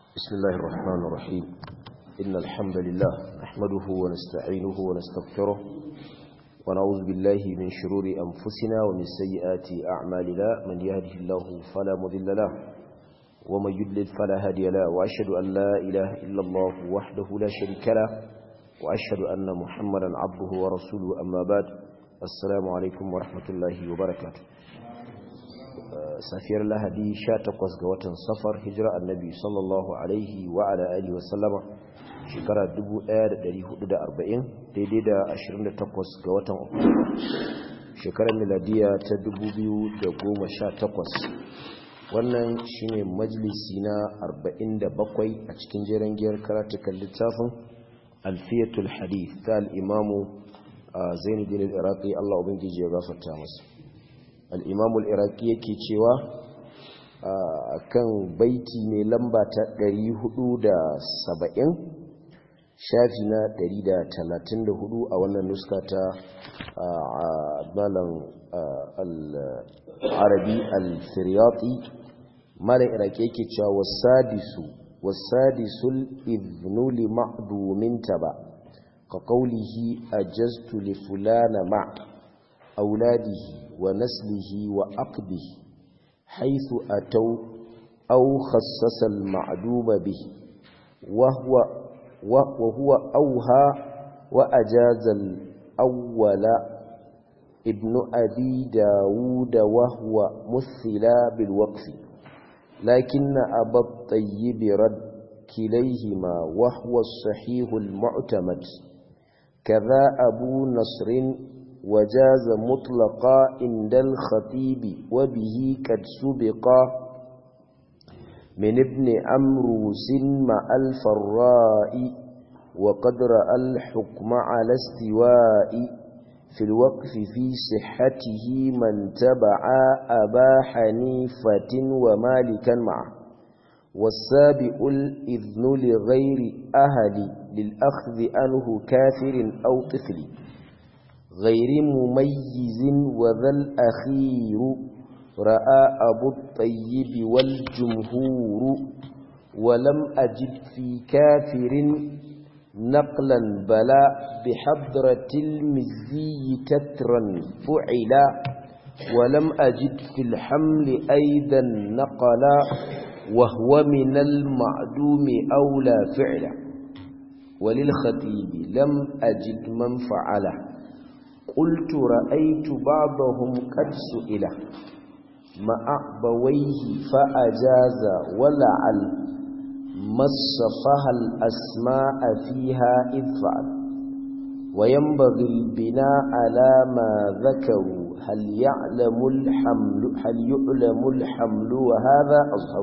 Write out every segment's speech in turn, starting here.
بسم الله الرحمن الرحيم إن الحمد لله نحمده ونستعينه ونستغفره ونعوذ بالله من شرور أنفسنا ومن سيئات أعمالنا من يهده الله فلا مضل له ومن يضلل فلا هادي له وأشهد أن لا إله إلا الله وحده لا شريك له وأشهد أن محمدا عبده ورسوله أما بعد السلام عليكم ورحمة الله وبركاته safiyar lahadi 18 ga watan safar hijira annabi sallallahu alaihi wa ala alihi wa sallama shekara 1440 daidai da 28 ga watan oktoba shekarar miladiya ta 2018 wannan shine majalisi na 47 a cikin jeren giyar karatukan littafin alfiyatul hadith ta al'imamu zainuddin al-iraqi Allah ubangiji ya gafarta masa al'imamul iraki yake cewa a kan baiti mai lamba ta 470 shafi na 134 a wannan nuska ta malam al'arabi al-firyati malam iraki yake cewa wasadisu wasadisul iznuli ma'duminta ba ka kaulihi a jastu li fulana ma' auladihi ونسله وأقبه حيث أتوا أو خصص المعدوم به وهو, وهو أوها وأجاز الأول ابن أبي داود وهو مثلا بالوقف لكن أبا الطيب رد كليهما وهو الصحيح المعتمد كذا أبو نصر وجاز مطلقا عند الخطيب وبه قد سبقا من ابن أمروس مع الفراء وقد رأى الحكم على استواء في الوقف في صحته من تبع أبا حنيفة ومالكا معه والسابق الإذن لغير أهل للأخذ عنه كافر أو طفل غير مميز وذا الأخير رأى أبو الطيب والجمهور ولم أجد في كافر نقلا بلا بحضرة المزي تترا فعلا ولم أجد في الحمل أيضا نقلا وهو من المعدوم أولى فعلا وللخطيب لم أجد من فعله قلت رأيت بعضهم قد سئل مع بويه فأجاز ولعل مصفها الأسماء فيها إذ فعل وينبغي البناء على ما ذكروا هل يعلم الحمل هل يعلم الحمل وهذا أظهر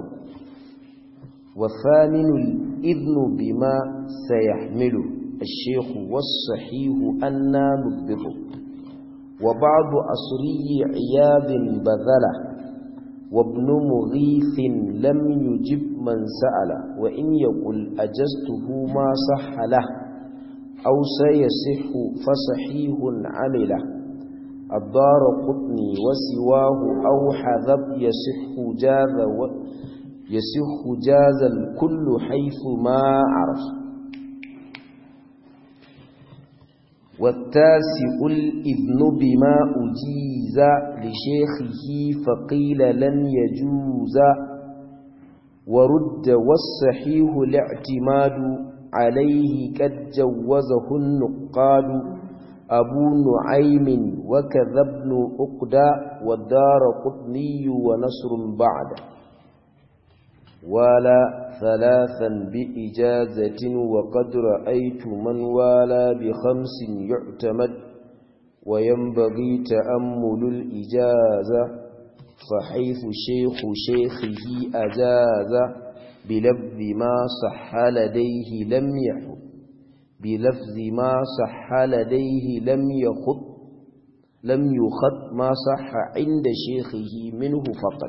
وثامن الإذن بما سيحمله الشيخ والصحيح أنا نضبطه وبعض أصري عياذ بذله وابن مغيث لم يجب من سأل وإن يقول أجزته ما صح له أو سيصح فصحيح عمله الدار قطني وسواه أو حذب يصح جاز و يصح جاز الكل حيث ما عرف والتاسع الإذن بما أجيز لشيخه فقيل لن يجوز ورد والصحيح الاعتماد عليه قد جوزه النقاد أبو نعيم وكذا ابن أقدى والدار قطني ونصر بعد ولا ثلاثا بإجازة وقد رأيت من والى بخمس يعتمد وينبغي تأمل الإجازة فحيث شيخ شيخه أجاز بلفظ ما صح لديه لم يحب بلفظ ما صح لديه لم يخط لم يخط ما صح عند شيخه منه فقط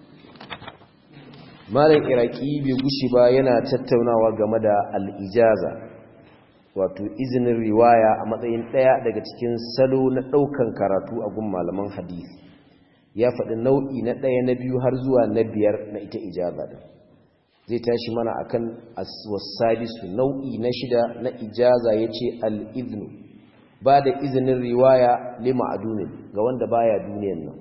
malam iraki bai gushi ba yana tattaunawa game da al'ijaza wato izinin riwaya a matsayin ɗaya daga cikin salo na ɗaukan karatu a gun malaman hadisi ya faɗi nau'i na ɗaya na biyu har zuwa na biyar na ita ijaza da zai tashi mana akan wasadisu nau'i na shida na ijaza yace al-idhnu ba da izinin riwaya lima adunin ga wanda baya duniyan nan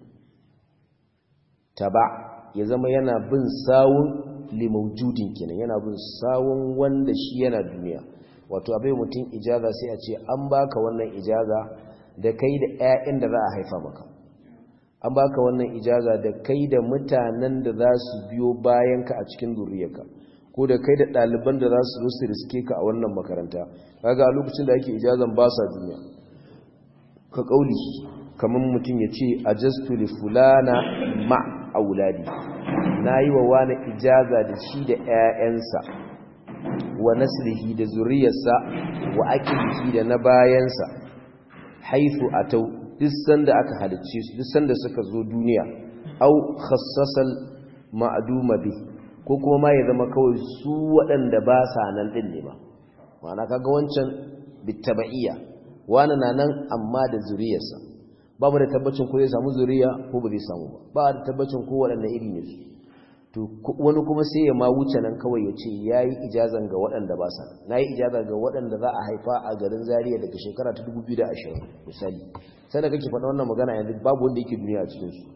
taba ya zama yana bin sawun limaujudin kenan yana bin sawun wanda shi yana duniya wato abai mutum ijaza sai a ce an baka wannan ijaza da kai da 'ya'yan da za a haifa maka an baka wannan ijaza da kai da mutanen da za su biyo bayanka a cikin zuriyarka ko da kai da ɗaliban da za su zo su riske ka a wannan makaranta kaga a lokacin da ake ijazan ba sa duniya ka kauli kamar mutum ya ce ajastu li fulana ma auladi nayi wa wani ijaza da shi da 'ya'yansa wa naslihi da zuriyarsa wa akilihi da na bayansa haifu atau duk sanda aka halicce su duk sanda suka zo duniya au khassasal ma'duma bi ko kuma ma ya zama kawai su waɗanda ba sa nan din ne ba ma'ana kaga wancan bitabaiya wani na nan amma da zuriyarsa ba mu da tabbacin ko zai samu zuriya ko ba zai samu ba ba da tabbacin ko waɗanne iri ne su to wani kuma sai ya ma wuce nan kawai ya ce ya yi ijazan ga waɗanda ba sa na yi ijaza ga waɗanda za a haifa a garin zariya daga shekara ta 2020 misali sai da kake faɗa wannan magana yanzu babu wanda yake duniya a cikinsu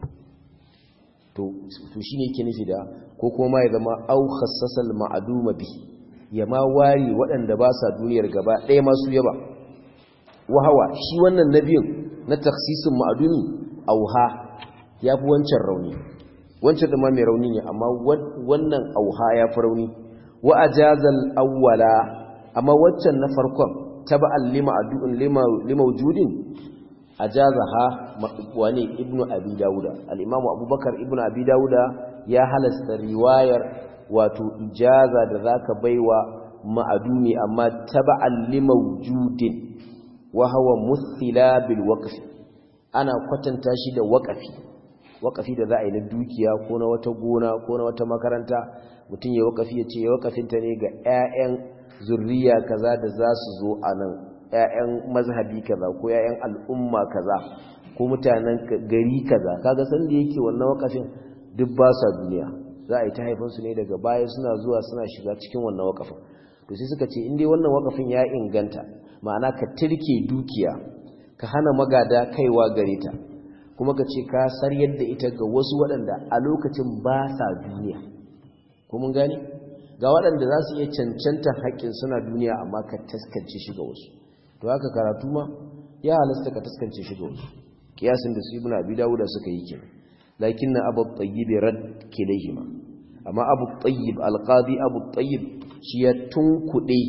to shi ne yake nufi da ko kuma ya zama au khassasal ma'aduma bi ya ma wari waɗanda ba sa duniyar gaba ɗaya masu yaba wahawa shi wannan nabiyin na taksisin ma'adumi auha ya fi wancan rauni wancan da ma mai rauni ne amma wannan auha ya fi rauni wa ajazal awwala amma waccan na farkon taba'al lima adu'un lima lima wujudin ajazaha wani ibnu abi dauda al-imamu abubakar ibnu abi dauda ya halasta riwayar wato ijaza da zaka baiwa ma'adumi amma taba'al lima wujudin wa huwa muthila bil waqf ana kwatanta shi da waqafi waqafi da za a yi na dukiya ko na wata gona ko na wata makaranta mutum ya waqafi ya ce ya waqafinta ne ga 'ya'yan zurriya kaza da za su zo a nan 'ya'yan mazhabi kaza ko 'ya'yan al'umma kaza ko mutanen gari kaza kaga san da yake wannan waqafin duk ba sa duniya za a yi ta haifansu ne daga baya suna zuwa suna shiga cikin wannan waqafin to sai suka ce in dai wannan waqafin ya inganta ma'ana ka tirke dukiya ka hana magada kaiwa gare ta kuma ka ce ka sar yadda ita ga wasu waɗanda a lokacin ba sa duniya ko mun gani ga waɗanda za su iya cancanta haƙƙin suna duniya amma ka taskance shi ga wasu to haka karatu ma ya halasta ka taskance shi ga wasu kiyasin da su ibnu abi dawuda suka yi kenan lakin na abu tayyib rad kilayhima amma abu tayyib alqadi abu tayyib shi ya tunkuɗe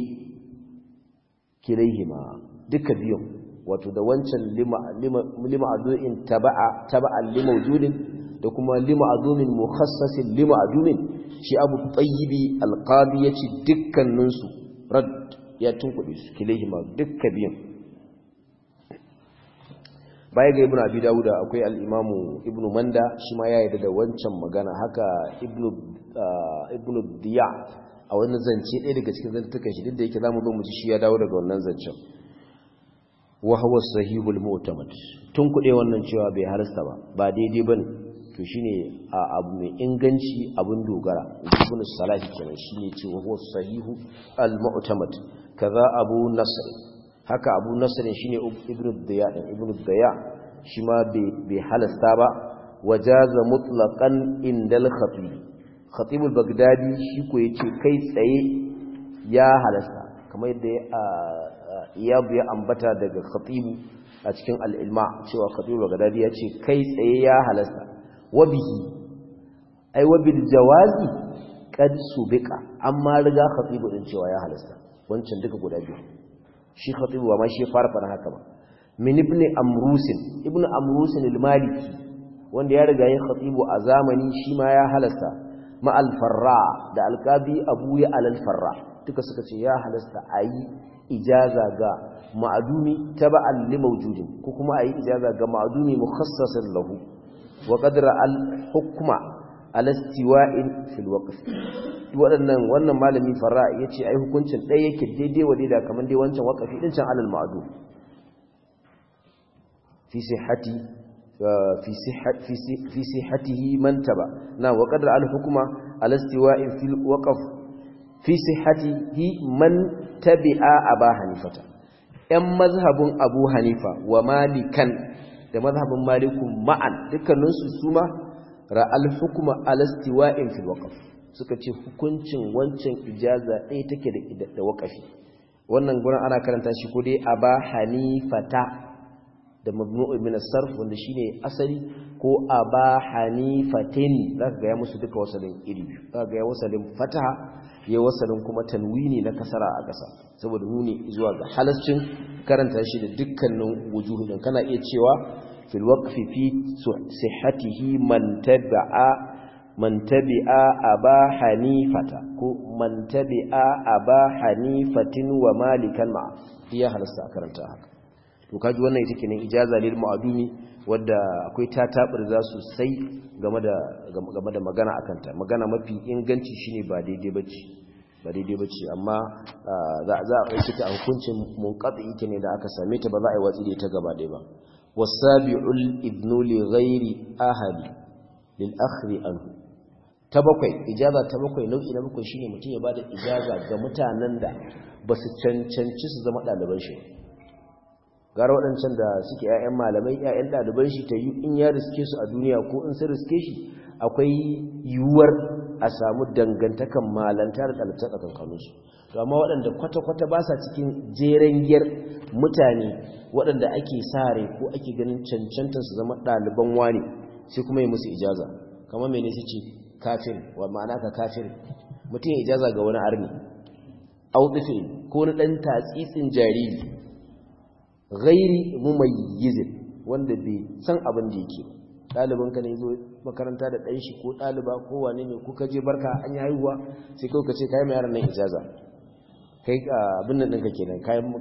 kilayhima duka biyun wato da wancan lima adu'in taba'a taba'an lima wujudin da kuma lima adumin mukhassasin lima adumin shi abu tayyibi alqadi yace dukkaninsu rad ya tunkuɗe su kilehima dukka biyan baya ga ibnu abi dawuda akwai al-imamu ibnu manda shi ma ya yarda da wancan magana haka ibnu ibnu diya a wani zance ɗaya daga cikin zantukan shi duk da yake zamu zo mu ji shi ya dawo daga wannan zancen wa huwa sahihul mu'tamad tun kuɗe wannan cewa bai halasta ba ba daidai bane to shine abu mai inganci abun dogara ibn salahi kenan shine cewa huwa sahihu al mu'tamad kaza abu nasr haka abu nasr shine ibn diya din ibn diya shi ma bai halasta ba wajaza mutlaqan indal khatib khatib al bagdadi shi ko yace kai tsaye ya halasta kamar yadda iyabu ya ambata daga khatibu a cikin al'ilma cewa khatibu bagadadi ya ce kai tsaye ya halasta wabihi ai wabil jawazi kad subika amma riga khatibu din cewa ya halasta wancan duka guda biyu shi khatibu ba ma shi fara fara haka ba min ibn amrusin ibn amrusin al-maliki wanda ya riga yin khatibu a zamani shi ma ya halasta ma al-farra da alqabi abu ya al-farra duka suka ce ya halasta ayi ijaza ga ma'adumi taba'an li mawjudin ko kuma ayi ijaza ga ma'adumi mukhassasan lahu wa qadra al hukma ala istiwa'in fil waqf wadannan wannan malami farra yace ai hukuncin dai yake daidai wa daidai kaman dai wancan waqafi din can alal ma'dum fi sihhati fi sihhati fi sihhatihi man taba na wa qadra al-hukma ala istiwa'in fil waqf fi sihhatihi man tabi'a aba hanifata ‘yan mazhabin abu hanifa wa malikan da mazhabin malikun ma'an dukkaninsu su ma ra'al hukuma alastiwa'in fil waqf suka ce hukuncin wancan ijaza ɗaya take da da waqafi wannan gurin ana karanta shi ko dai aba hanifata da mabnu'u min as-sarf wanda shine asali ko aba hanifatin zaka ga ya musu duka wasalin iri zaka ga ya wasalin fataha ya wasalin kuma tanwini na kasara a ƙasa saboda nuni zuwa ga halascin karanta shi da dukkanin wujuhu din kana iya cewa fil waqfi fi sihhatihi man tabi'a man tabi'a aba hanifata ko man tabi'a aba hanifatin wa malikan ma iya halasta karanta haka to kaji wannan ita kenan ijaza lil mu'adumi wadda akwai tatabar za su sai game da game da magana akan ta magana mafi inganci shine ba daidai bace ba daidai bace amma za za a kai ta hukuncin munqati ita ne da aka same ta ba za a yi watsi da ita gaba ɗaya ba wasabi'ul ibnu li ghairi ahadi lil akhri anhu ta bakwai ijaza ta bakwai nau'i na bakwai shine mutum ya bada ijaza ga mutanen da ba su cancanci su zama ɗaliban shi gara waɗancan da suke 'ya'yan malamai 'ya'yan ɗaliban shi ta yi in ya riske su a duniya ko in sun riske shi akwai yiwuwar a samu dangantakan malanta da ɗalibta tsakankaninsu to amma waɗanda kwata-kwata ba sa cikin jeren giyar mutane waɗanda ake sare ko ake ganin cancantar su zama ɗaliban wani sai kuma yi musu ijaza kamar mene su ce kafin wa ma'ana ka kafin mutum ya ijaza ga wani arni auɗifin ko na ɗan tatsitsin jariri ghairi mumayyizin wanda bai san abin da yake ɗaliban ka ne zo makaranta da ɗan shi ko ɗaliba ko wane ne kuka je barka an yi haihuwa sai kawai ka ce kayan mai yaran nan ijaza kai abin nan ɗinka kenan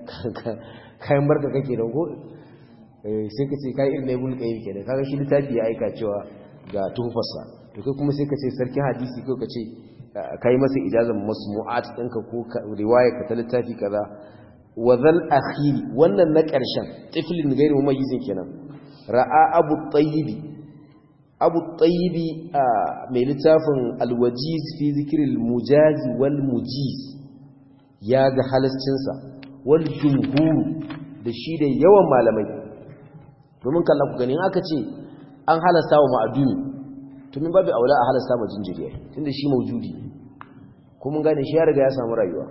kayan barka kake nan ko sai ka ce kayan irin na ibul qayyim kenan kaga shi littafi ya aika cewa ga tuhufarsa to kai kuma sai ka ce sarkin hadisi ko ka ce kai masa ijazan masmu'at ɗinka ko riwaya ka ta littafi kaza wa zal akhiri wannan na ƙarshen tiflin gairu mumayyizin kenan ra'a abu tayyibi abu tayyibi mai littafin alwajiz fi zikril mujazi wal mujiz ya ga halascinsa wal jumhur da shi da yawan malamai domin kalla ku gani aka ce an halasta wa ma'adumi to min babu aula a halasta ma jinjiriya tunda shi maujudi ko mun gane shi ya riga ya samu rayuwa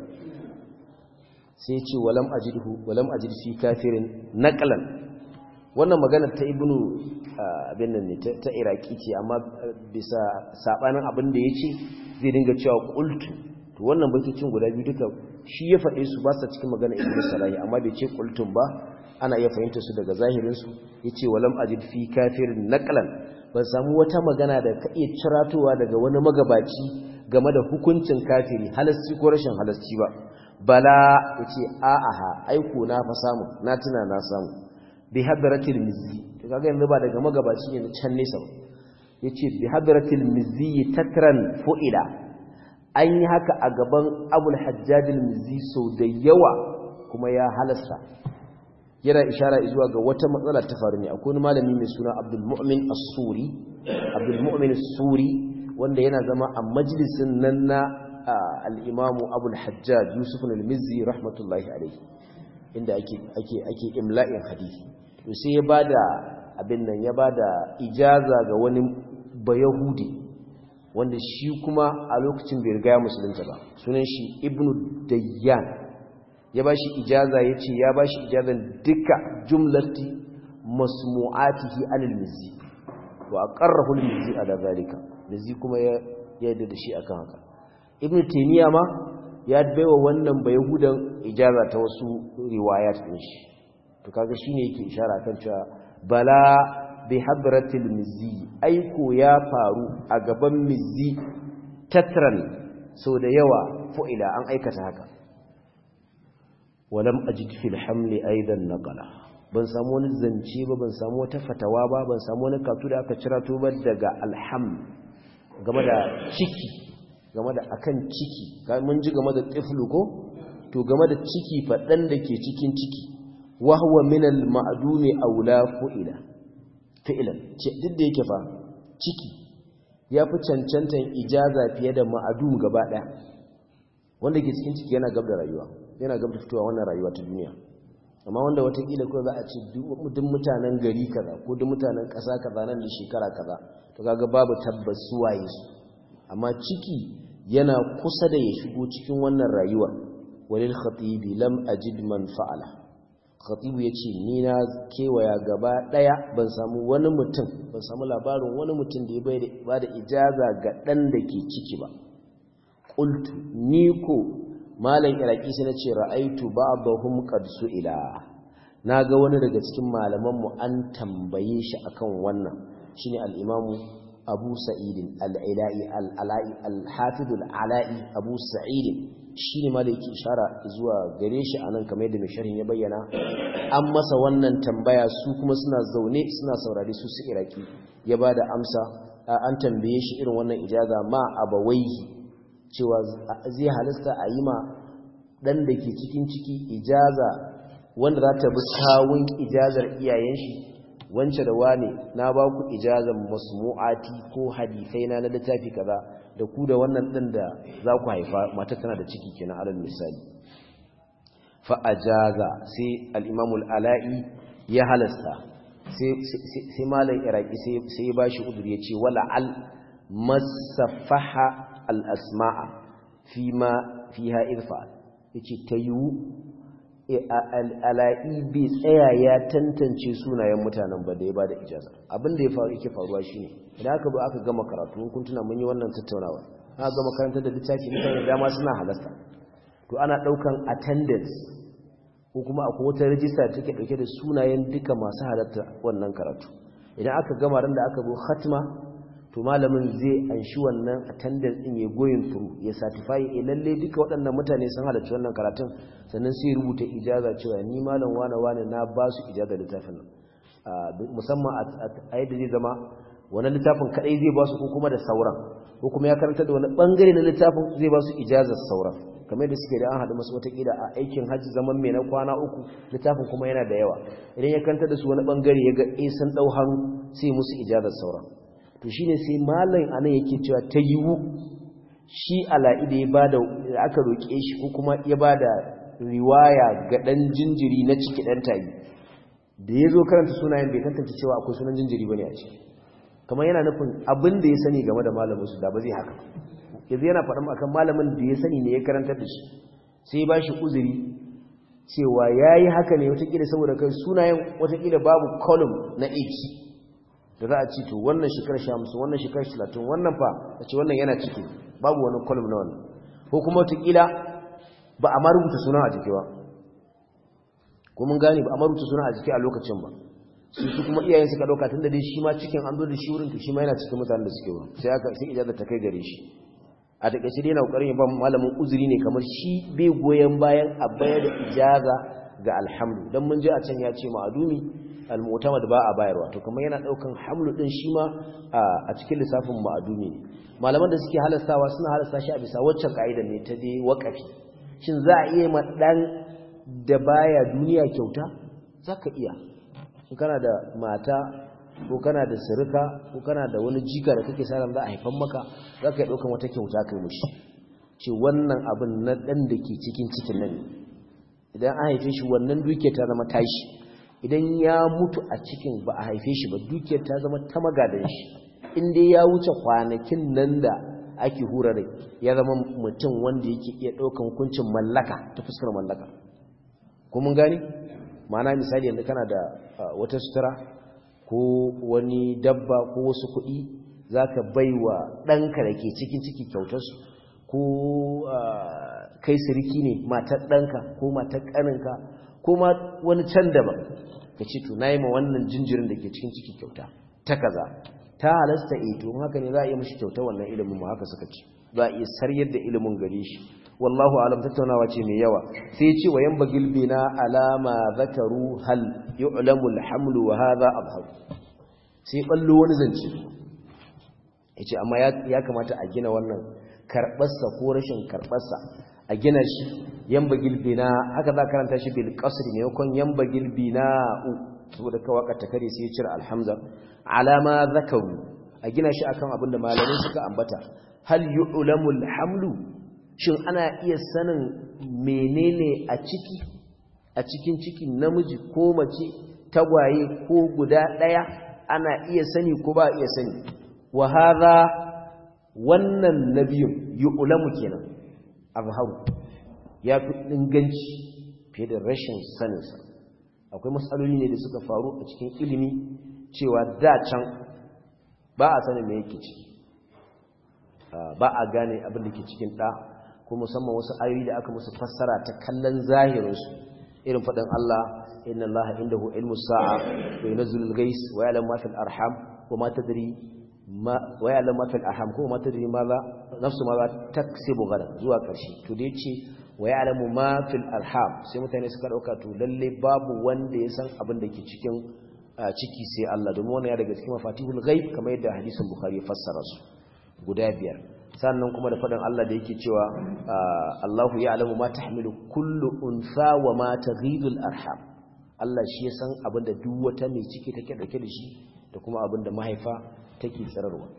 sai ya ce walam ajidhu walam ajid fi kafirin naqlan wannan magana ta ibnu abin nan ne ta iraki ce amma bisa sabanin abin da yace zai dinga cewa qultu to wannan baitocin guda biyu duka shi ya faɗe su ba sa cikin magana ibnu salahi amma bai ce qultum ba ana iya fahimta su daga zahirin su yace walam ajid fi kafirin naqlan ban samu wata magana da ka iya ciratowa daga wani magabaci game da hukuncin kafiri halasci ko rashin halasci ba bala yace a'aha aiko na fa samu na tuna na samu bi hadratil mizzi to kaga yanzu ba daga magabaci ne can nesa ba yace bi hadratil mizzi takran fu'ila an yi haka a gaban abul hajjajil mizzi sau da yawa kuma ya halasta yana ishara zuwa ga wata matsala ta faru ne akwai wani malami mai suna abdul mu'min as-suri abdul mu'min as-suri wanda yana zama a majalisin nan na al-imamu abul hajjaj yusuf al-mizzi rahmatullahi alayhi inda ake ake ake imla'in hadisi to sai ya bada abin nan ya bada ijaza ga wani bayahudi wanda shi kuma a lokacin bai riga ya musulunta ba sunan shi ibnu dayyan ya bashi ijaza yace ya bashi ijazan duka jumlati masmu'atihi anil mizzi wa aqarrahu al mizzi ala zalika mizzi kuma ya yarda da shi akan haka ibnu taymiya ma ya baiwa wannan bayahudan ijaza ta wasu riwayat din shi to kaga shine yake ishara kan cewa bala bi hadratil mizzi aiko ya faru a gaban mizzi tatran so da yawa fu'ila an aikata haka walam ajid fil hamli aidan naqala ban samu wani zance ba ban samu wata fatawa ba ban samu wani katu da aka cira to ba daga alham game da ciki game da akan ciki mun ji game da tiflu ko to game da ciki faɗan da ke cikin ciki wa huwa min al ma'dumi aula fu'ila fi'lan duk da yake fa ciki ya fi cancantan ijaza fiye da ma'adum gaba ɗaya wanda ke cikin ciki yana gab da rayuwa yana gab da fitowa wannan rayuwa ta duniya amma wanda watakila ko za a ce duk mutanen gari kaza ko duk mutanen ƙasa kaza nan da shekara kaza to kaga babu tabbas suwaye su amma ciki yana kusa da ya shigo cikin wannan rayuwa walil khatibi lam ajid man fa'ala khatibu yace ni na kewaya gaba daya ban samu wani mutum ban samu labarin wani mutum da ya ba da ijaza ga dan da ke ciki ba qultu ni ko malam iraki sai nace ra'aitu ba'dahum qad su'ila naga wani daga cikin malaman mu an tambaye shi akan wannan shine al-imamu abu sa'idin al-ila'i al-ala'i al-hafiz al-ala'i abu sa'idin shine ma da yake ishara zuwa gare shi anan kamar yadda mai sharhin ya bayyana an masa wannan tambaya su kuma suna zaune suna saurare su su iraki ya bada amsa an tambaye shi irin wannan ijaza ma abawaihi cewa zai halasta a yi ma ɗan da ke cikin ciki ijaza wanda za ta bi kawun ijazar iyayen shi wance da wane na ba ku ijazar masmu'ati ko hadisai na na littafi kaza da ku da wannan ɗin da za ku haifa mata tana da ciki kenan alal misali fa'ajaza sai al'imamul ala'i ya halasta sai malam iraki sai ya ba shi udur ya ce wala al masafaha al'asma'a fi ma fi ha'irfa ya ce ta yiwu ala'i bai tsaya ya tantance sunayen mutanen ba da ya ba da ijaza abinda ya faru yake faruwa shi ne idan aka ba aka gama karatu kun tuna mun yi wannan tattaunawa aka gama karantar da littafi mutane dama suna halasta to ana ɗaukan attendance ko kuma akwai wata rajista da take ɗauke da sunayen duka masu halatta wannan karatu idan aka gama ran da aka zo khatma to malamin zai anshi wannan attendance din ya goyin through ya certify eh lalle duka waɗannan mutane sun halarci wannan karatun sannan sai rubuta ijaza cewa ni malam wane wane na ba su ijaza littafin nan musamman a yadda zai zama wani littafin kadai zai ba su ko kuma da sauran ko kuma ya karanta da wani bangare na littafin zai ba su ijazar sauran kamar da suke da an haɗu masu watakila a aikin hajji zaman mai na kwana uku littafin kuma yana da yawa idan ya karanta da su wani bangare ya ga eh sun ɗau hannu sai musu ijazar sauran to shine sai malam anan yake cewa ta yiwu shi ala'i da ya bada aka roke shi ko kuma ya bada riwaya ga dan jinjiri na ciki dan tayi da yazo karanta sunayen bai tantance cewa akwai sunan jinjiri bane a ciki kamar yana nufin abin da ya sani game da malamin su da ba zai haka yanzu yana faɗin akan malamin da ya sani ne ya karantar da shi sai ba shi uzuri cewa yayi haka ne watakila saboda kai sunayen watakila babu column na age da za a ci to wannan shekarar sha musu wannan shekarar talatin wannan fa a ce wannan yana ciki babu wani kolum na wannan ko kuma wataƙila ba a ma rubuta suna a jiki ba ko mun gane ba a ma rubuta suna a jiki a lokacin ba su su kuma iyayen suka ɗauka tun da dai shi ma cikin an zo da shi wurin to shi ma yana cikin mutanen da suke wurin sai aka sai ijazar ta kai gare shi a takaice dai na kokarin ya ba malamin uzuri ne kamar shi bai goyon bayan a bayar da ijaza ga alhamdu dan mun je a can ya ce ma'adumi al-mu'tamad ba a bayarwa to kamar yana daukan hamlu din shi ma a cikin lissafin ma'adumi ne malaman da suke halastawa suna halasta shi a bisa waccan kaida ne ta dai waqafi shin za a iya ma dan da baya duniya kyauta zaka iya in kana da mata ko kana da sirika ko kana da wani jika da kake sa za a haifan maka zaka iya daukan wata kyauta kai mushi ce wannan abin na dan da ke cikin cikin nan idan an haife shi wannan duke ta zama tashi idan ya mutu a cikin ba a haife shi ba dukiyar ta zama ta magadan shi inda ya wuce kwanakin nan da ake hura rai ya zama mutum wanda yake iya ɗaukan hukuncin mallaka ta fuskar mallaka ko mun gani ma'ana misali yanzu kana da wata sutura ko wani dabba ko wasu kuɗi za ka bai wa ɗanka da ke cikin ciki kyautarsu ko kai siriki ne matar ɗanka ko matar ƙaninka ko ma wani can daban ka ce to nayi ma wannan jinjirin da ke cikin ciki kyauta ta kaza ta halasta eh to haka ne za a iya mishi kyauta wannan ilimin mu haka suka ce za a iya saryar da ilimin gare shi wallahu alam tattaunawa ce mai yawa sai ce wa yamba gilbina alama zakaru hal yu'lamu alhamlu wa hadha abhar sai ballo wani zance yace amma ya kamata a gina wannan karbarsa ko rashin karbarsa a gina shi yamba gilbina haka za karanta shi bil qasri ne yakon yamba gilbina saboda kawaka ta kare sai ya cire alhamza alama zakaru a gina shi akan abin da malamai suka ambata hal yu'lamu alhamlu shin ana iya sanin menene a ciki a cikin ciki namiji ko mace tagwaye ko guda daya ana iya sani ko ba iya sani wa hadha wannan nabiyun yu'lamu kenan azharu ya fi inganci fiye da rashin saninsa akwai matsaloli ne da suka faru a cikin ilimi cewa da can ba a sanin me yake ciki ba a gane abin da ke cikin ɗa ko musamman wasu ayoyi da aka musu fassara ta kallon zahirinsu irin faɗin Allah inna Allah indahu ilmu sa'a wa yunzilu al-ghais wa ya'lamu ma fil arham wa ma tadri ma wa ya'lamu ma fil arham ko ma tadri ma za nafsu ma za taksibu gadan zuwa ƙarshe to da yace wa ya'lamu ma fil arham sai mutane suka dauka to lalle babu wanda ya san abin da ke cikin ciki sai Allah domin wannan ya daga cikin mafatihul ghaib kamar yadda hadisin bukhari ya fassara su guda biyar sannan kuma da faɗin Allah da yake cewa Allahu ya'lamu ma tahmilu kullu unsa wa ma taghidul arham Allah shi ya san abin da duk wata mai ciki take dauke da shi da kuma abin da mahaifa take tsararwa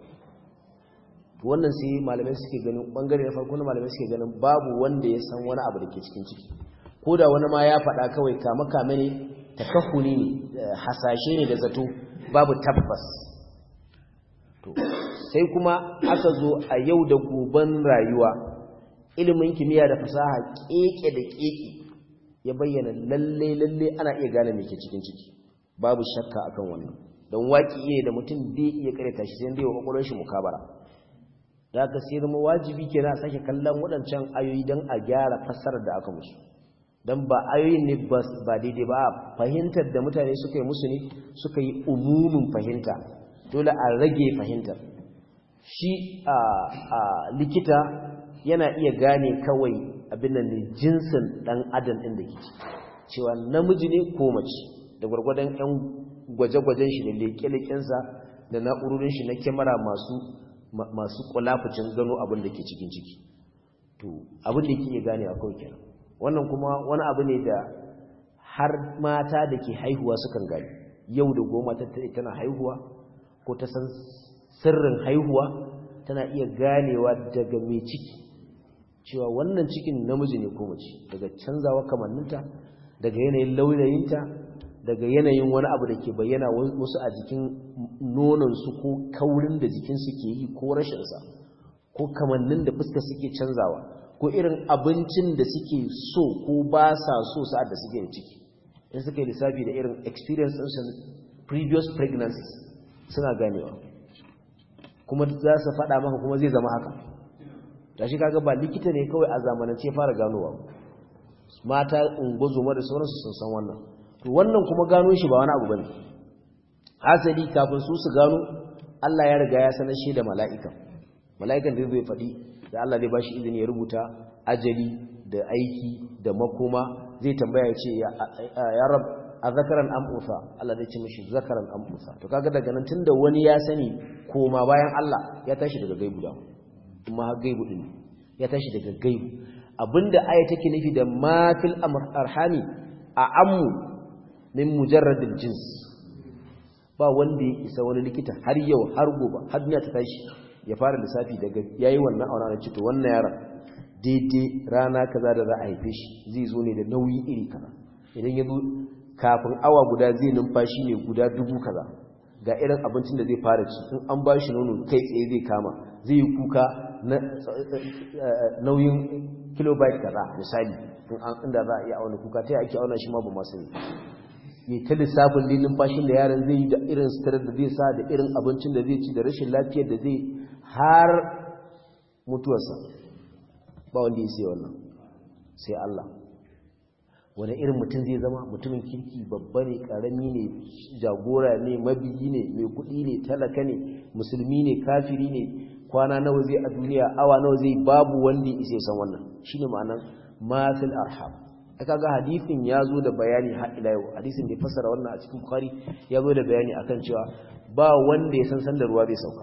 wannan sai malamai suke ganin bangare na farko na malamai suke ganin babu wanda ya san wani abu da ke cikin ciki ko da wani ma ya faɗa kawai kama kame ne takahuni ne hasashe ne da zato babu tabbas to sai kuma aka zo a yau da goben rayuwa ilimin kimiyya da fasaha keke da keke ya bayyana lalle lalle ana iya gane me ke cikin ciki babu shakka akan wannan don waki ne da mutum bai iya karanta shi sai dai wa kokorin shi mukabara da aka sai zama wajibi kenan a sake kallon waɗancan ayoyi don a gyara fassarar da aka musu don ba ayoyin ne ba daidai ba fahimtar da mutane suka yi musu ne suka yi umumin fahimta dole a rage fahimtar shi a likita yana iya gane kawai abin da ne jinsin ɗan adam ɗin da ke ci cewa namiji ne ko mace da gwargwadon 'yan gwaje-gwajen shi da leƙe-leƙensa da na'urorin shi na kyamara masu masu kulafucin gano abin da ke cikin ciki to abin da ke iya gane a kawai kenan wannan kuma wani abu ne da har mata da ke haihuwa sukan gani yau da goma tana haihuwa ko ta san sirrin haihuwa tana iya ganewa daga mai ciki cewa wannan cikin namiji ne ko mace daga canzawa kamanninta daga yanayin launayinta daga yanayin wani abu da ke bayyana wasu a jikin nonansu ko kaurin da jikinsu ke yi ko rashinsa ko kamannin da fuska suke canzawa ko irin abincin da suke so ko ba sa so sa'ad da suke da ciki in suka yi lissafi da irin experience ɗinsu previous pregnancies suna ganewa kuma za su faɗa maka kuma zai zama haka da shi kaga ba likita ne kawai a zamanance fara ganowa mata ungozoma da sauransu sun san wannan to wannan kuma gano shi ba wani abu bane hasali kafin su su gano Allah ya riga ya sanar shi da mala'ikan mala'ikan da zai faɗi da Allah zai bashi izini ya rubuta ajali da aiki da makoma zai tambaya ya ce ya rab a zakaran am usa Allah zai ce mishi zakaran am usa to kaga daga nan tunda wani ya sani koma bayan Allah ya tashi daga gaibu da kuma har gaibu din ya tashi daga gaibu abinda aya take nufi da mafil arhami a ammu min mujarradil jins ba wanda ya isa wani likita har yau har gobe har duniya ta tashi ya fara lissafi daga yayi wannan aure na cito wannan yaron daidai rana kaza da za a haife shi zai zo ne da nauyi iri kaza idan ya zo kafin awa guda zai numfashi ne guda dubu kaza ga irin abincin da zai fara ci in an ba shi nono kai tsaye zai kama zai yi kuka na nauyin kilobyte kaza misali inda za a iya auna kuka ta ake auna shi ma ba masu ne ta lissafin ne numfashin da yaron zai yi da irin sitarar da zai sa da irin abincin da zai ci da rashin lafiyar da zai har mutuwarsa ba wanda ya sai wannan sai Allah wani irin mutum zai zama mutumin kirki babba ne karami ne jagora ne mabiyi ne mai kuɗi ne talaka ne musulmi ne kafiri ne kwana nawa zai a duniya awa nawa zai babu wanda ya san wannan shine ma'anar mafil arham aka ga hadisin ya zo da bayani har ila yau hadisin da ya fassara wannan a cikin bukhari ya zo da bayani akan cewa ba wanda ya san sanda ruwa zai sauka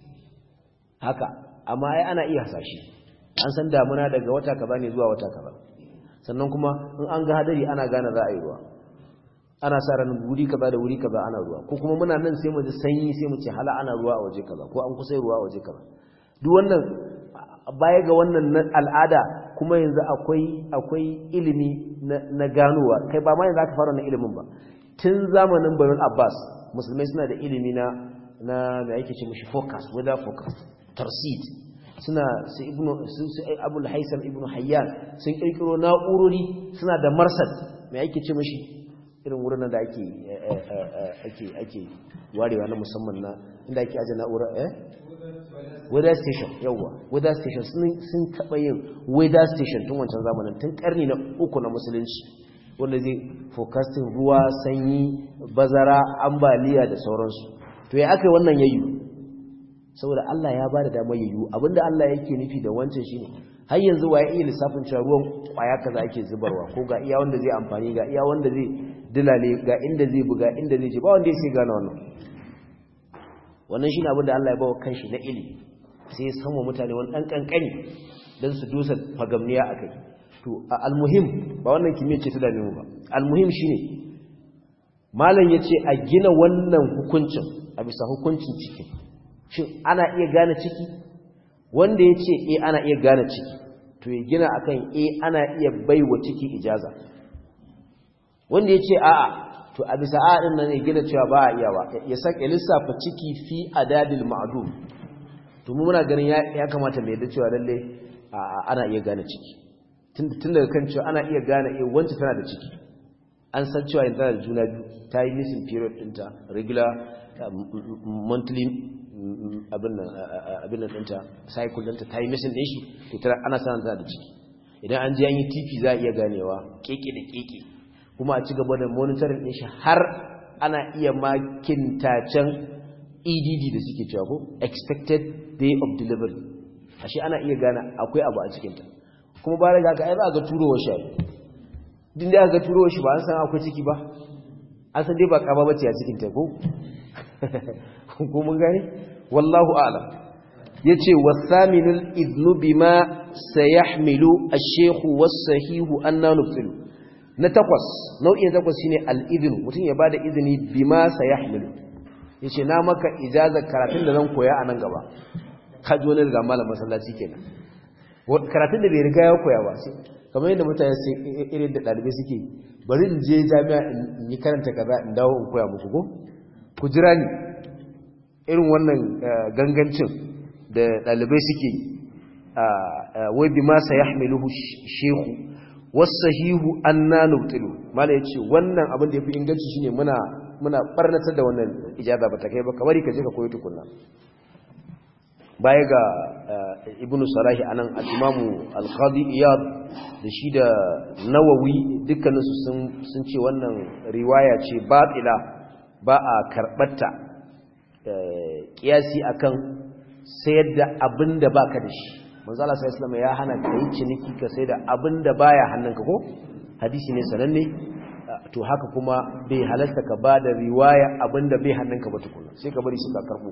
haka amma ai ana iya hasashe an san damuna daga wata kaza ne zuwa wata kaza sannan kuma in an ga hadari ana gane za a yi ruwa ana sa ran wuri kaza da wuri kaza ana ruwa ko kuma muna nan sai mu ji sanyi sai mu ce hala ana ruwa a waje kaza ko an kusa ruwa a waje kaza duk wannan baya ga wannan al'ada kuma yanzu akwai akwai ilimi na ganowa kai ba ma yanzu aka fara wannan ilimin ba tun zamanin Bayan Abbas musulmai suna da ilimi na na me yake ce mishi focus weather focus tarsid suna su ibnu su abul haisam ibnu hayyan sun kirkiro na'urori suna da marsad me yake ce mishi irin wurin da ake ake ake warewa na musamman na inda ake aje na'ura eh weather station yawa weather station sun taba yin weather station tun wancan zamanin tun karni na uku na musulunci wanda zai forecasting ruwa sanyi bazara ambaliya da sauransu to ya aka yi wannan yayyu saboda Allah ya ba da damar yayyu abinda Allah yake nufi da wancan shine har yanzu waye iya lissafin cewa ruwan kwaya kaza ake zubarwa ko ga iya wanda zai amfani ga iya wanda zai dilale ga inda zai buga inda zai je ba wanda yake gane wannan wannan shine abinda Allah ya bawa kanshi na ilimi sai ya samu mutane wani dan kankani dan su dosa fagamniya akai to almuhim ba wannan kimiyyar ce ta dame mu ba almuhim shine malam yace a gina wannan hukuncin a bisa hukuncin ciki shin ana iya gane ciki wanda yace eh ana iya gane ciki to ya gina akan eh ana iya baiwa ciki ijaza wanda yace a'a to a bisa a'a din nan ya gina cewa ba a iya ba ya saka lissafa ciki fi adadil ma'dum to mu muna ganin ya kamata mai da cewa lalle ana iya gane ciki tun daga kan cewa ana iya gane eh wanda tana da ciki an san cewa yanzu da juna biyu ta yi missing period ɗinta regular monthly abin nan ɗinta cycle ɗinta ta yi missing ɗin shi to tana ana sanar tana da ciki idan an ji an yi tp za a iya ganewa keke da keke kuma a ci gaba da monitoring ɗin shi har ana iya makintacen edd da suke cewa ko expected day of delivery ashe ana iya gane akwai abu a cikinta kuma ba daga ka ai ba ga turowar shi din da ga turowar shi ba an san akwai ciki ba an san dai ba kaba bace a cikin ta ko ko mun gane wallahu a'lam yace wasaminul idnu bima sayahmilu ash-shaykh was-sahihu anna nufsilu na takwas nau'in takwas shine al-idnu mutum ya bada izini bima sayahmilu yace na maka ijazar karatun da zan koya a nan gaba ka ji wani daga malam masallaci kenan karatun da bai riga ya koya ba sai kamar yadda mutane sai irin da dalibai suke bari in je jami'a in yi karanta kaza in dawo in koya muku ko ku jira ni irin wannan gangancin da dalibai suke wai bi ma sayahmiluhu shehu wasahihu anna nubtilu mala yace wannan abin da yafi inganci shine muna muna barnatar da wannan ijaza ba ta kai ba kamar ka je ka koyi tukunna baya ga ibnu salahi anan al-imamu al-qadi iyad da shi da nawawi dukkaninsu sun sun ce wannan riwaya ce batila ba a karbatta kiyasi akan sayar da abinda baka da shi manzo Allah sallallahu alaihi ya hana kai ciniki ka sayar da abinda baya hannunka ko hadisi ne sananne to haka kuma bai halarta ka ba da riwaya abinda bai hannunka ba tukuna sai ka bari suka karbo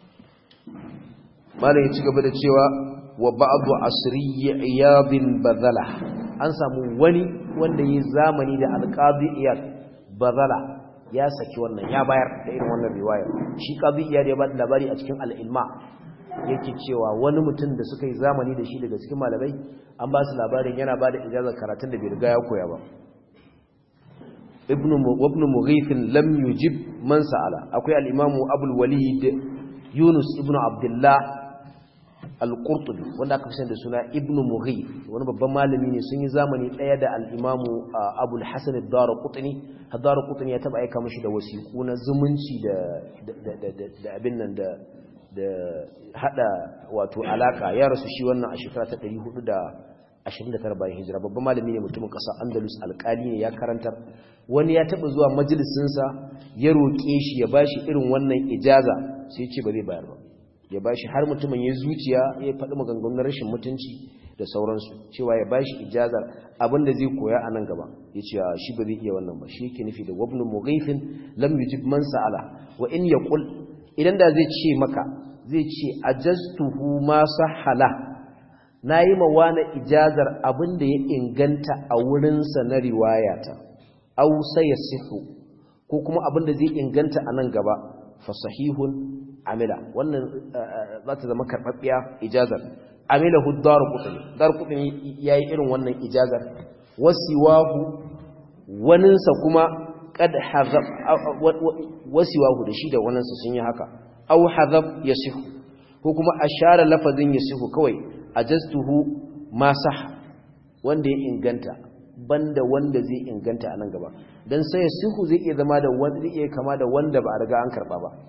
malam ya ci gaba da cewa wa ba'du asri iyadin badala an samu wani wanda yi zamani da alqadi iyad badala ya saki wannan ya bayar da irin wannan riwaya shi qadi iyad ya bada labari a cikin al-ilma yake cewa wani mutum da suka yi zamani da shi daga cikin malamai an ba su labarin yana ba da ijazar karatun da bai riga ya koya ba ibnu ibnu mughith lam yujib man sa'ala akwai al-imamu abul walid yunus ibnu abdullah al-qurtubi wanda aka fi da suna ibnu mughith wani babban malami ne sun yi zamani daya da al-imamu abul hasan ad-darqutni ad-darqutni ya taba aika mishi da wasiku na zumunci da da abin nan da da hada wato alaka ya rasu shi wannan a shekara ta 429 bayan hijira babban malami ne mutumin kasar andalus alkali ne ya karantar wani ya taba zuwa majalisinsa ya roƙe shi ya bashi irin wannan ijaza sai ya ce ba zai bayar ba ya bashi har mutumin ya zuciya ya faɗi maganganun rashin mutunci da sauransu cewa ya bashi ijazar abinda zai koya a nan gaba ya ce shi ba zai iya wannan ba shi yake nufi da wabnu mughifin lam yujib man sa'ala wa in yaqul idan da zai ce maka zai ce ajaztuhu ma sahala nayi ma wani ijazar abinda ya inganta a wurinsa na riwayata aw sayasihu ko kuma abin da zai inganta a nan gaba fa sahihun amila wannan za ta zama karɓaɓɓiya ijazar amila hu daru kutuni daru kutuni ya yi irin wannan ijazar wasiwahu waninsa kuma kad hazab wasiwahu da shi da waninsa sun yi haka au hazab ya sihu ko kuma a share lafazin ya sihu kawai a jastuhu ma sah wanda ya inganta banda wanda zai inganta a nan gaba don sai ya sihu zai iya zama da wanda zai iya kama da wanda ba a riga an karba ba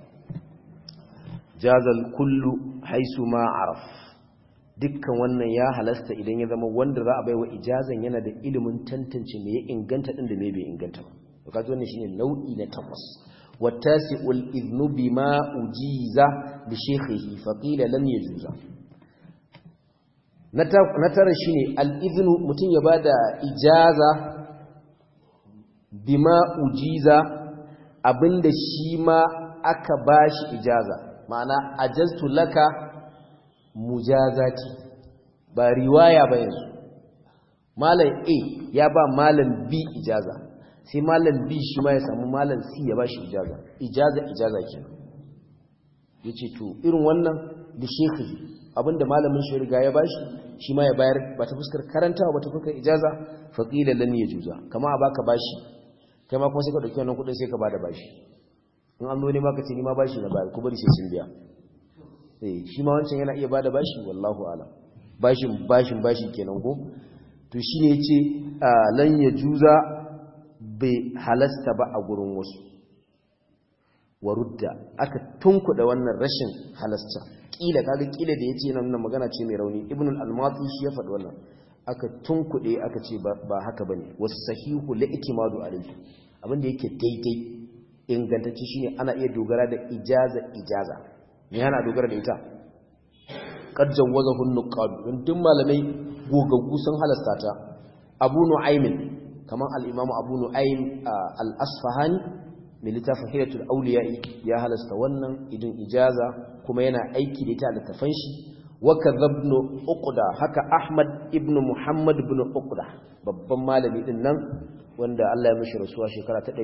jazal kullu haisu ma araf dukkan wannan ya halasta idan ya zama wanda za a baiwa ijazan yana da ilimin tantance me ya inganta din da me bai inganta ba to kaji wannan shine nau'i na takwas wattasi'ul idnu bima ujiza bi shaykhihi fa qila lam yajuza na tara shine al-idnu mutun ya bada ijaza bima ujiza abinda shi ma aka bashi ijaza ma'ana ajaztu laka mujazati ba riwaya ba yanzu malam A ya ba malam B ijaza sai malam B shi ma ya samu malam C ya bashi ijaza ijaza ijaza kenan yace to irin wannan da shekhi abinda malamin shi riga ya bashi shi ma ya bayar ba ta fuskar karantawa ba ta fuskar ijaza faqila lan yajuza kama a baka bashi kai ma kuma sai ka dauki wannan kudin sai ka bada bashi in an zo ne maka ce ni ma bashi na bayar ku bari sai sun biya eh shi ma wancan yana iya bada bashi wallahu ala bashin bashin bashi kenan ko to shine yace lan yajuza bai halasta ba a gurin wasu warudda aka tunkuda wannan rashin halasta kila kaga kila da yace nan nan magana ce mai rauni ibnu al-almati shi ya faɗi wannan aka tunkude aka ce ba haka bane was sahihu la itimadu alayhi abinda yake daidai ingantacce shine ana iya dogara da ijaza ijaza me yana dogara da ita qad jawazahu an-nuqad duk malamai gogaggu sun halasta ta abu nu'aymin kaman al-imamu abu nu'aym al-asfahani mai littafin hidatul auliya'i ya halasta wannan idin ijaza kuma yana aiki da ita da tafan shi wa kadhabnu uqda haka ahmad ibn muhammad ibn uqda babban malami din nan wanda Allah ya mishi rasuwa shekara ta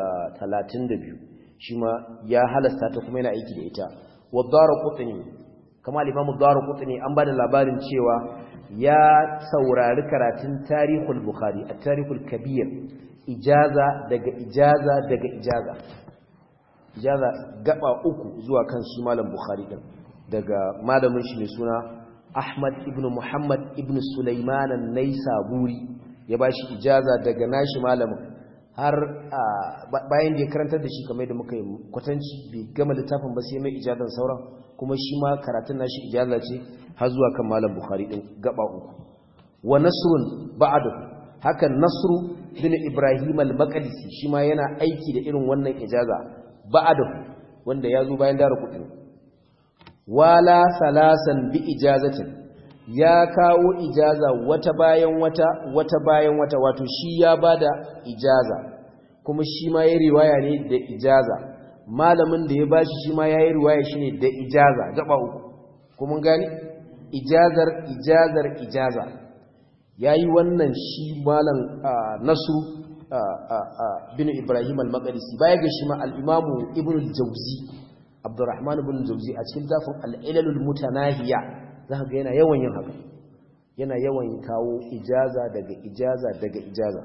332 shi ma ya halasta ta kuma yana aiki da ita wa darqutni kama al-imamu darqutni an bada labarin cewa ya saurari karatun tarihul bukhari at-tarihul kabir ijaza daga ijaza daga ijaza ijaza gaba uku zuwa kan shi malam bukhari din daga malamin shi mai suna ahmad ibn muhammad ibn sulaiman an-naisaburi ya bashi ijaza daga nashi malamin har bayan da ya karantar da shi kamar da muka yi kwatanci bai gama littafin ba sai mai ijazan sauran kuma shi ma karatun nashi ijaza ce har zuwa kan malam bukhari din gaba uku wa nasrun ba'dahu hakan nasru bin ibrahim al-maqdisi shi ma yana aiki da irin wannan ijaza ba'dahu wanda ya zo bayan dara kuɗi wala salasan bi ijazatin ya kawo ijaza wata bayan wata wata bayan wata wato shi ya bada ijaza kuma shi ma ya riwaya ne da ijaza malamin da ya bashi shi ma ya yi riwaya shi ne da ijaza gaba uku kuma gani ijazar ijazar ijaza ya yi wannan shi malam nasu bin ibrahim al-maqdisi baya ga shi ma al-imamu ibn al-jawzi abdurrahman ibn al-jawzi a cikin zafin al-ilalul mutanahiya zaka ga yana yawan yin haka yana yawan kawo ijaza daga ijaza daga ijaza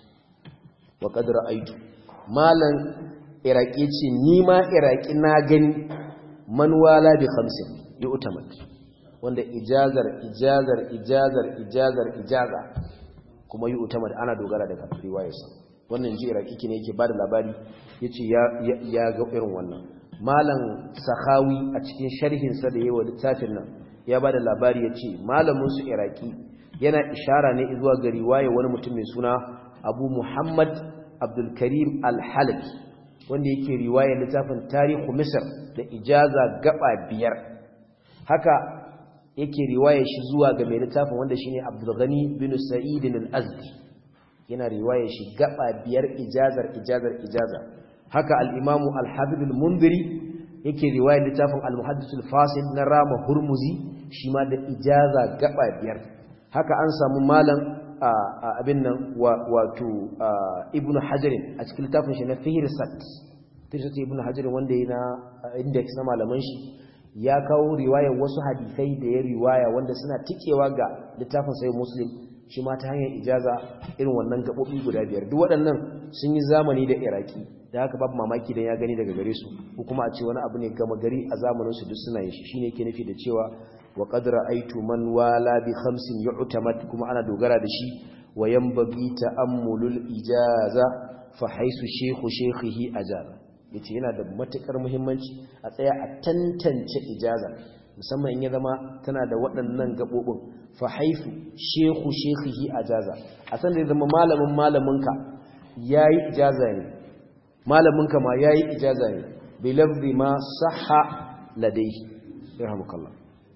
wa qad ra'aytu malan iraqi ce ni ma iraqi na gani man wala bi khamsin yu'tamad wanda ijazar ijazar ijazar ijazar ijaza kuma yi utamar ana dogara daga riwayarsa wannan ji iraki ne yake bada labari yace ya ya ga irin wannan malam sahawi a cikin sharhin sa da yayi littafin nan ya bada labari yace malamin su iraki yana ishara ne zuwa ga riwaya wani mutum mai suna Abu Muhammad Abdul Karim Al-Halabi wanda yake riwayar littafin Tarihu Misr da ijaza gaba biyar haka yake riwayar shi zuwa ga mai littafin wanda shine Abdul Ghani bin Sa'id al-Azdi yana riwayar shi gaba biyar ijazar ijazar ijaza haka al-Imam al-Habib al-Mundhiri yake riwayar littafin al-Muhaddith al-Fasil na Rama Hurmuzi shi ma da ijaza gaba biyar haka an samu malam abin nan wato ibnu hajarin a cikin littafin shi na fihirsat fihirsat ibnu hajarin wanda ya na index na malaman shi ya kawo riwayar wasu hadisai da ya riwaya wanda suna tikewa ga littafin sai muslim shi ma ta hanyar ijaza irin wannan gaɓoɓi guda biyar duk waɗannan sun yi zamani da iraki da haka babu mamaki don ya gani daga gare su ko kuma a ce wani abu ne gama gari a zamaninsu duk suna yin shi shine ke nufi da cewa wa qad ra'aytu man wala bi khamsin yu'tamad kuma ana dogara da shi wa yanbaghi ta'ammulul ijaza fa haisu shaykhu shaykhihi ajaza yace yana da matukar muhimmanci a tsaya a tantance ijaza musamman in ya zama tana da waɗannan gabobin fa haifu shaykhu shaykhihi ajaza a san da ya zama malamin malaminka yayi ijaza ne malaminka ma yayi ijaza ne bi lafzi ma sahha ladayhi yarhamukallah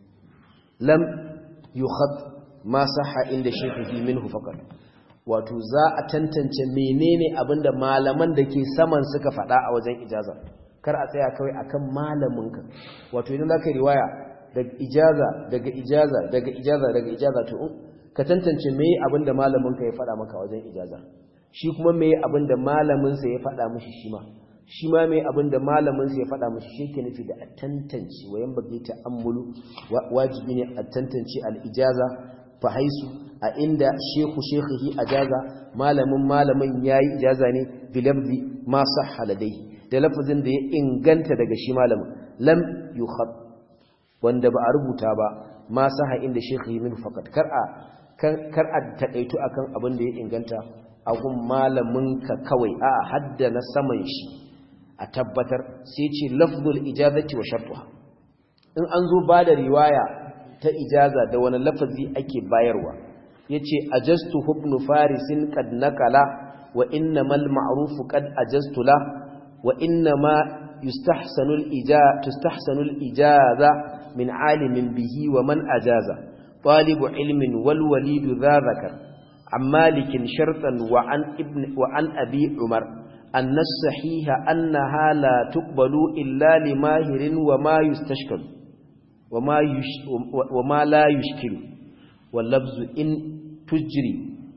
lam yukhad ma sahha inda shaykhihi minhu faqat wato za a tantance menene abinda malaman da ke saman suka faɗa a wajen ijaza kar a tsaya kawai akan malaminka wato idan zaka riwaya daga ijaza daga ijaza daga ijaza daga ijaza to ka tantance meye abinda malaminka ya faɗa maka wajen ijaza shi kuma meye abinda malamin sa ya faɗa mishi shi ma shi ma meye abinda malamin sa ya faɗa mishi shi ke nufi da a tantance wayan bagi ta'ammulu wajibi ne a tantance al-ijaza fa haisu a inda shehu shekhihi ajaza malamin malamin yayi ijaza ne bi lafzi ma sahha ladai da lafazin da ya inganta daga shi malamin lam yukhad wanda ba a rubuta ba ma sahha inda shekhihi min faqat kar a kar a takaitu akan abin da ya inganta a gun malamin ka kawai a hadda na saman shi a tabbatar sai ce lafzul ijazati wa shartuha in an zo ba da riwaya ta ijaza da wani lafazi ake bayarwa yace ajastu ibn farisin qad nakala wa innamal ma'rufu qad ajastu la wa innama yustahsanu al-ijaza tustahsanu al-ijaza min alimin bihi wa man ajaza talibu ilmin wal walid dha zakar عن مالك شرطا وعن ابن وعن ابي عمر ان الصحيح انها لا تقبل الا لماهر وما يستشكل وما يش وما لا يشكل واللفظ ان تجري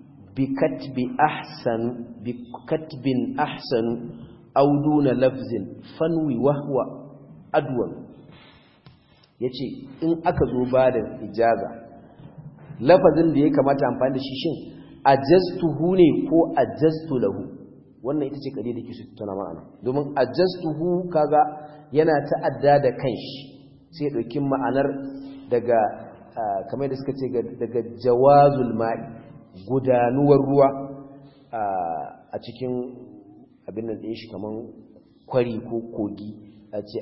بكتب احسن بكتب احسن او دون لفظ فنوي وهو ادول yace in aka zo ba da ijaza lafazin da ya kamata amfani da shi shin ajastuhu ne ko ajastu lahu wannan ita ce kare da ke su tana ma'ana domin ajastuhu kaga yana ta'adda da kanshi sai ya dauki ma'anar daga kamar da suka ce daga jawazul ma'i gudanuwar ruwa a cikin abin nan ɗin shi kamar kwari ko kogi a ce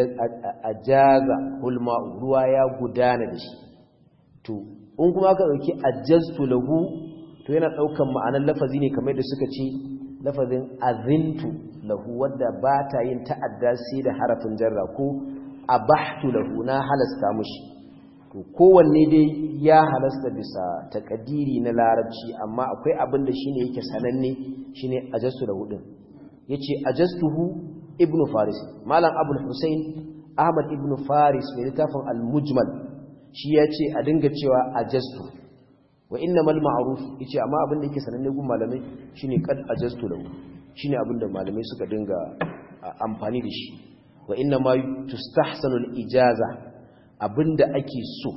ajaza hulma ruwa ya gudana da shi to in kuma aka dauki ajaztu lahu to yana daukan ma'anar lafazi ne kamar da suka ce lafazin azintu lahu wanda ba ta yin ta'adda sai da harafin jarra ko abahtu lahu na halasta mushi to kowanne dai ya halasta bisa takadiri na larabci amma akwai abin da shine yake sananne shine ajastu lahu din yace ajastuhu ibnu faris malam abul husain ahmad ibnu faris mai littafin al-mujmal shi ya ce a dinga cewa ajastu wa inna mal ma'ruf yace amma abin da yake sananne gun malamai shine kad ajastu lahu shine abin da malamai suka dinga amfani da shi wa inna ma tustahsanu al ijaza abinda ake so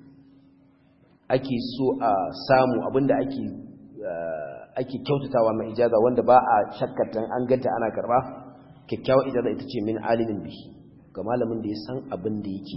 ake so a samu abinda ake ake kyautatawa mai ijaza wanda ba a shakkatan an ganta ana karba kyakkyawar ijaza ita ce min alimin bi ga malamin da ya san abin da yake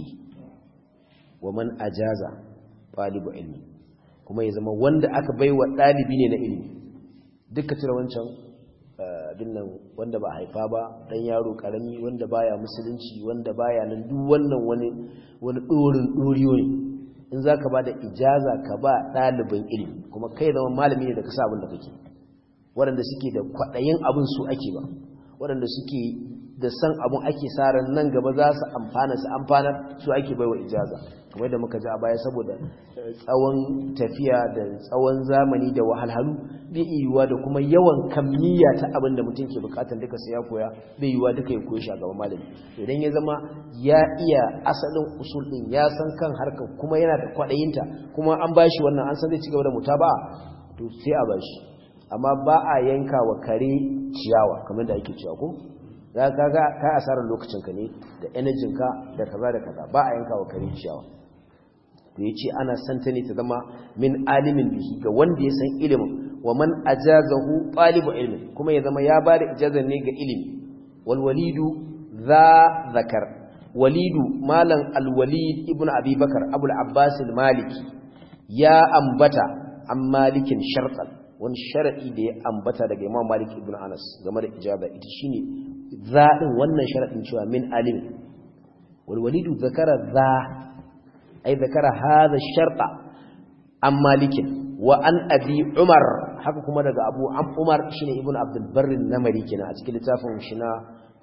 wa man ajaza talibu ilmi kuma ya zama wanda aka baiwa dalibi ne na ilimi duka cire wancan dinnan wanda ba haifa ba dan yaro karami wanda baya musulunci wanda baya nan duk wannan wani wani dorin doriyo ne in zaka bada ijaza ka ba dalibin ilimi kuma kai zama malami ne da ka sa abin da kake waɗanda suke da kwaɗayin abin su ake ba waɗanda suke da san abun ake saran nan gaba za su amfana su amfanar su ake baiwa ijaza kamar da muka ji a baya saboda tsawon tafiya da tsawon zamani da wahalhalu bai yiwuwa da kuma yawan kammiya ta abin da mutum ke bukatar duka sai ya koya bai yiwuwa duka ya koyi shi a gaban malami idan ya zama ya iya asalin usul din ya san kan harkar kuma yana da kwaɗayinta kuma an ba shi wannan an san zai ci gaba da mutaba to sai a bashi amma ba a yanka wa kare ciyawa kamar da ake cewa ko za ka ga ka asarar lokacin ka ne da energy ka da kaza da kaza ba a yanka wa kare ciyawa to yace ana santa ne ta zama min alimin bihi ga wanda ya san ilimin wa man ajazahu talibu ilmin kuma ya zama ya bada ijazar ne ga ilimi wal walidu za zakar walidu malam al walid ibnu abi bakar abul abbas al maliki ya ambata an malikin shartan wani sharadi da ya ambata daga imam malik ibn anas game da ijaba ita shine zaɗin wannan sharadin cewa min alim wal walidu zakara za ay zakara hadha sharta an malikin wa an abi umar haka kuma daga abu am umar shine ibn abdul barr namari kenan a cikin littafin shi na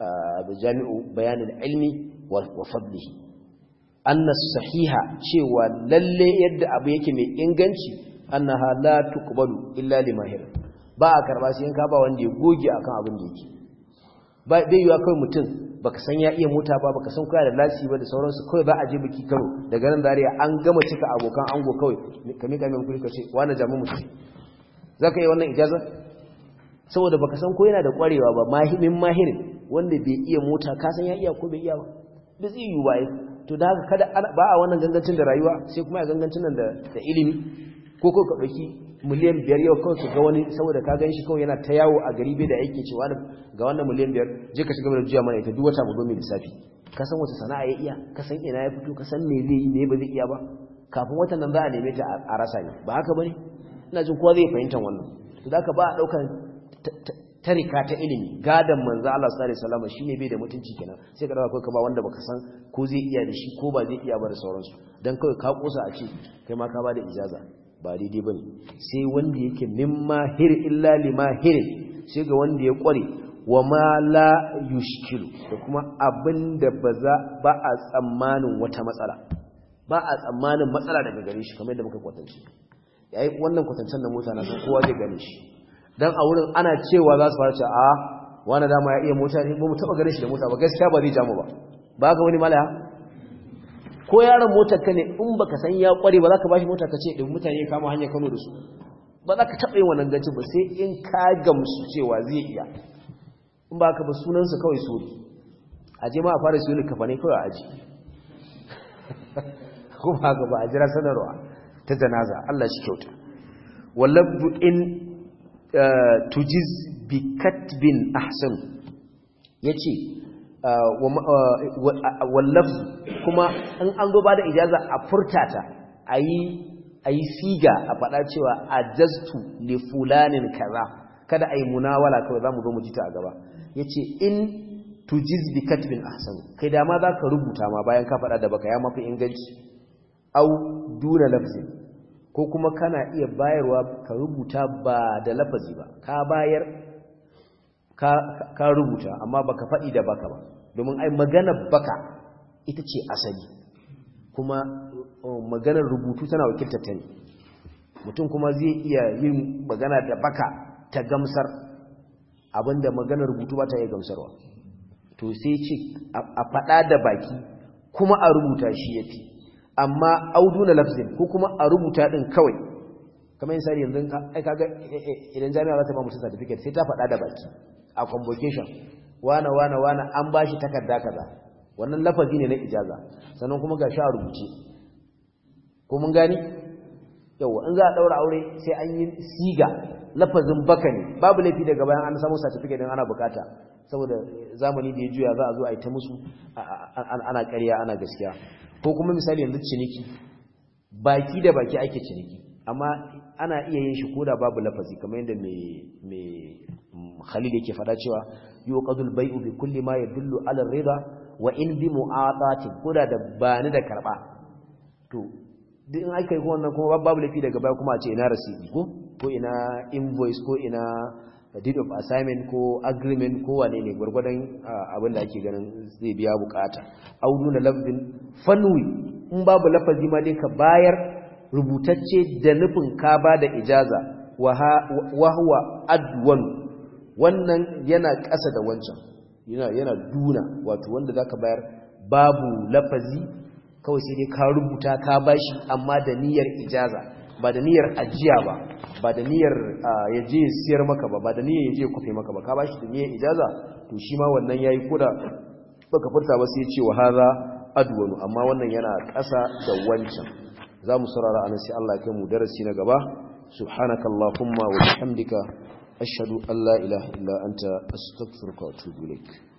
jami'u bayanul ilmi wa fadlihi anna sahiha cewa lalle yadda abu yake mai inganci annaha la tuqbalu illa limahir ba a karba sai in ka ba wanda ya goge akan abin da yake ba bai yiwa kai mutum baka san ya iya mota ba baka san koya da lasi ba da sauransu kawai za a je biki karo daga nan dariya an gama cika abokan ango kawai ka mika mai kuri ka ce wani jamu mutum zaka yi wannan ijaza saboda baka san ko yana da kwarewa ba mahimin mahirin wanda bai iya mota ka san ya iya ko bai iya ba da zai yi waye to da haka kada ba a wannan gangancin da rayuwa sai kuma a gangancin nan da ilimi ko ko ka ɗauki miliyan biyar yau kawai ka ga wani saboda ka gan shi kawai yana ta yawo a gari bai da aiki cewa ga wannan miliyan biyar je ka shiga da juya mana ita duk wata mu zo mai lissafi ka san wata sana'a ya iya ka san ina ya fito ka san me zai yi me ba zai iya ba kafin watan nan za a neme ta a rasa ne ba haka bane ina jin kowa zai fahimta wannan to da ka ba a ɗaukar tarika ta ilimi gadan manzo Allah sallallahu alaihi wasallam shine bai da mutunci kenan sai ka dawo kai ba wanda baka san ko zai iya da shi ko ba zai iya ba da sauransu dan kawai ka kosa a ce kai ma ka ba da ijaza ba daidai bane sai wanda yake mimma hir illa lima hir sai ga wanda ya kware wa ma la yushkilu da kuma abinda ba za ba a tsammanin wata matsala ba a tsammanin matsala daga gare shi kamar yadda muka kwatance yayi wannan kwatancen da mota na san kowa zai gane shi dan a wurin ana cewa za su fara cewa a wani dama ya iya mota ne ba mu taba ganin shi da mota ba gaskiya ba zai jamu ba ba ga wani malaya ko yaron motar ka ne in baka san ya kware ba za ka bashi mota ka ce ɗin mutane ya kama hanyar Kano da su ba za ka taɓa yin wannan gancin ba sai in ka gamsu cewa zai iya in ba ka ba sunansa kawai sori a je ma a fara siyo kafa ne kawai a aji ko ba ga ba a jira sanarwa ta janaza Allah shi kyauta wallabdu in tujiz bi katbin ahsan yace wallaf kuma in an zo ba da ijaza a furtata ayi ayi siga a faɗa cewa ajastu li fulanin kaza kada ayi munawala kawai zamu zo mu ji ta a gaba yace in tujiz bi katbin ahsan kai da ma zaka rubuta ma bayan ka faɗa da baka ya mafi inganci au duna lafzin ko kuma kana iya bayarwa ka rubuta ba da lafazi ba ka bayar ka, ka rubuta amma baka faɗi da baka ba domin ai maganar baka ita ce asali kuma maganar rubutu tana wakiltar ta ne mutum kuma zai iya yin magana da baka ta gamsar abinda maganar rubutu ba ta iya gamsarwa to sai ce a faɗa da baki kuma a rubuta shi ya fi amma auduna lafzin ko kuma a rubuta din kawai kamar misali yanzu ai kaga idan jami'a za ta ba mutum certificate sai ta faɗa da baki a convocation wana wana wana an bashi takarda kaza wannan lafazi ne na ijaza sannan kuma ga a rubuce ko mun gani yawa in za a daura aure sai an yi siga lafazin baka ne babu laifi daga bayan an samu certificate din ana bukata saboda zamani da ya juya za a zo a yi ta musu ana ƙarya ana gaskiya ko kuma misali yanzu ciniki baki da baki ake ciniki amma ana iya yin shi koda babu lafazi kamar yadda mai khalil yake fada cewa yuqadul bai'u bi kulli ma yadullu ala ar-ridha wa in bi mu'atatin koda da bani da karba to duk in aka yi wannan kuma babu lafi daga baya kuma a ce ina receipt ko ko ina invoice ko ina deed of assignment ko agreement ko wane ne gwargwadon abin da ake ganin zai biya bukata audu na lafzin fanwi in babu lafazi ma dai ka bayar rubutacce da nufin ka ba da ijaza wa huwa adwan wannan yana ƙasa da wancan yana yana duna wato wanda zaka bayar babu lafazi kawai sai dai ka rubuta ka bashi amma da niyyar ijaza ba da niyyar ajiya ba ba da niyyar ya je siyar maka ba ba da niyyar ya je kwafe maka ba ka bashi da niyyar ijaza to shi ma wannan yayi koda baka furta ba sai ya ce wa hadha adwanu amma wannan yana ƙasa da wancan za mu saurara anan sai Allah ya kai mu darasi na gaba subhanakallahumma wa bihamdika ashhadu an la ilaha illa anta astaghfiruka wa atubu ilaik